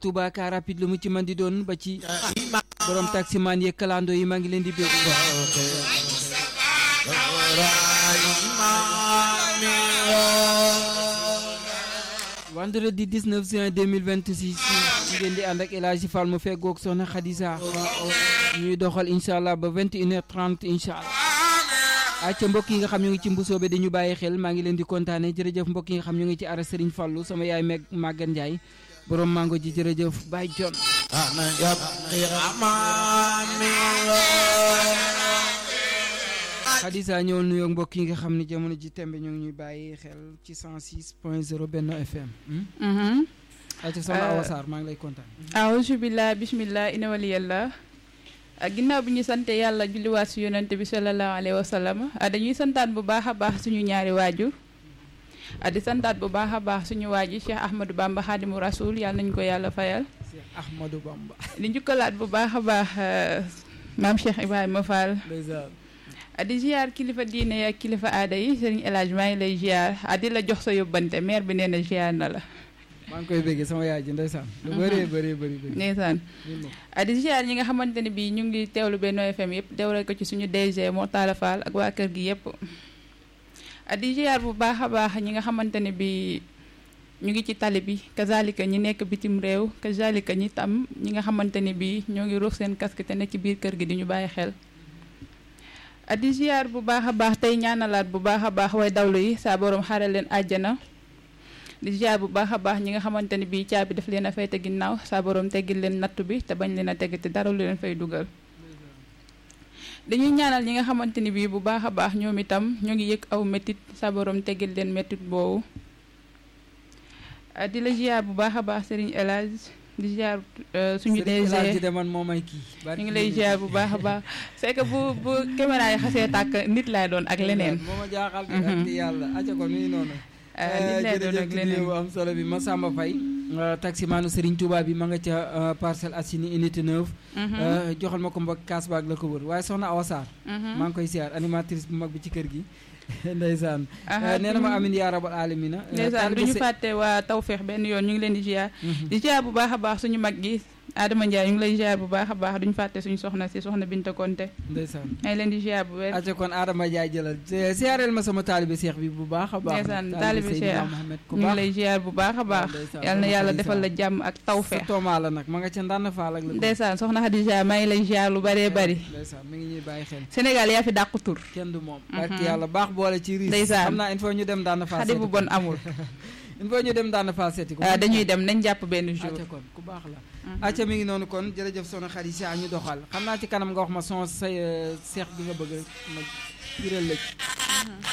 Touba car rapide lu mu ci man di doon ba ci borom taximaan yeeg kalando yi maa ngi leen di bég vendredi 19 juin 2026 ngeen di ànd ak El Hadji Fall mu feggoog soxna Khadija ñuy doxal incha allah ba 21h30 incha allah acca mbokk yi nga xam ñu ngi ci mbusoobe dañu bàyyi xel maa ngi leen di kontaane jërëjëf mbokk yi nga xam ñu ngi ci ara Serigne Fallou sama yaay meg Maguette Ndiaye borom mango ji jërëjëf Baye John Khadija ñëwal nuyoo mbokk yi nga xam ne jamono ji tembe ñu ngi ñuy bàyyi xel ci 106 point 0 Benno FM acca soxna Awa Sarr maa ngi lay kontaan awuzu billah bismillah ina waliyallah ginnaaw bi ñu sante yàlla julliwaat si yonante bi sallallahu alayhi wa sallam dañuy santaat bu baax a baax suñu ñaari waajur di santaat bu baax a baax suñu waajur Cheikh Ahmadou Bamba Xaadimu Rasul yàlla nañu ko yàlla fayal Cheikh Ahmadou Bamba di njukkalaat bu baax a baax maam Cheikh Ibrahima Fall di ziar kilifa diine ak kilifa aada yi sëriñ El Hadj maa ngi lay ziar di la jox sa yóbbante maire bi nee na ziar na la maa ngi koy béggee sama yaay ji ndeysaan lu bëree bëri bëri bëri ndeysaan di ziar ñi nga xamante ne bii ñu ngi teewlu Benno FM yëpp teewle ko ci suñu DG Mortala Fall ak waa kër gi yëpp di ziar bu baax a baax ñi nga xamante ne bii ñu ngi ci tali bi kazalika ñi nekk bitim réew kazalika ñi tam ñi nga xamante ne bii ñoo ngi ruux seen casque te nekk ci biir kër gi di ñu bàyyi xel di ziar bu baax a baax tey ñaanalaat bu baax a baax way dawlu yi saa borom xare leen àjjana di ziar bu baax a baax ñi nga xamante ne bii caabi daf leen a fay te ginnaaw saa borom teggil leen nattu bi te bañ leen a tegg te dara lu leen fay dugal dañuy ñaanal ñi nga xamante ni bii bu baax a baax ñoom itam ñoo ngi yëg aw métit saa borom teggil leen métit boobu di la ziar bu baax a baax Serigne El Hadj di ziar suñu DG de man moo may kii ñu ngi lay ziar bu baax a baax c'est que bu bu caméra yi xasee tàkk nit laay doon ak leneen moo ma jaaxal ak yàlla acca ko nuyu noonu nit lay doon ak leneen bu am solo bi Massamba Faye taximaanu Serigne Touba bi ma nga ca Parcelles Assainies unité 9 joxal ma ko mbokk kaas baag la ko wër waaye soxna Awa Sarr maa ngi koy ziar animatrice bu mag bi ci kër gi ndeysaan nee na ma amin yaa rabal alamina ndeysaan du ñu fàtte waa tawfeex benn yoon ñu ngi leen di ziar di ziar bu baax a baax suñu mag gi Adama Ndiaye ñu ngi lay ziar bu baax a baax duñu fàtte suñu soxna si soxna Binta Konte ndeysaan ñu ngi leen di ziar bu wér aca kon Adama Ndiaye jëlal ziareel ma sama taalibe Cheikh bi bu baax a baax ndeysaan taalibe Cheikh ñu ngi lay ziar bu baax a baax yal na yàlla defal la jàmm ak tawfeex tooma la nag ma nga ca ndànn faal ak la ndeysaan soxna Khadija maa ngi lay ziar lu bëree bëri ndeysaan mi ngi ñuy bàyyi xel Sénégal yaa fi dàq tur kenn du moom barki yàlla baax boole ci riis ndeysaan xam naa il faut ñu dem ndànn faal xadi bu bon amul il faut ñu dem ndànn faal seeti ko dañuy dem nañ jàpp benn jour acca kon ku baax la acca mi ngi noonu kon jërëjëf soxna Khadija ñu doxal xam naa ci kanam nga wax ma son say seex bi nga bëgg rek ma jiral lëj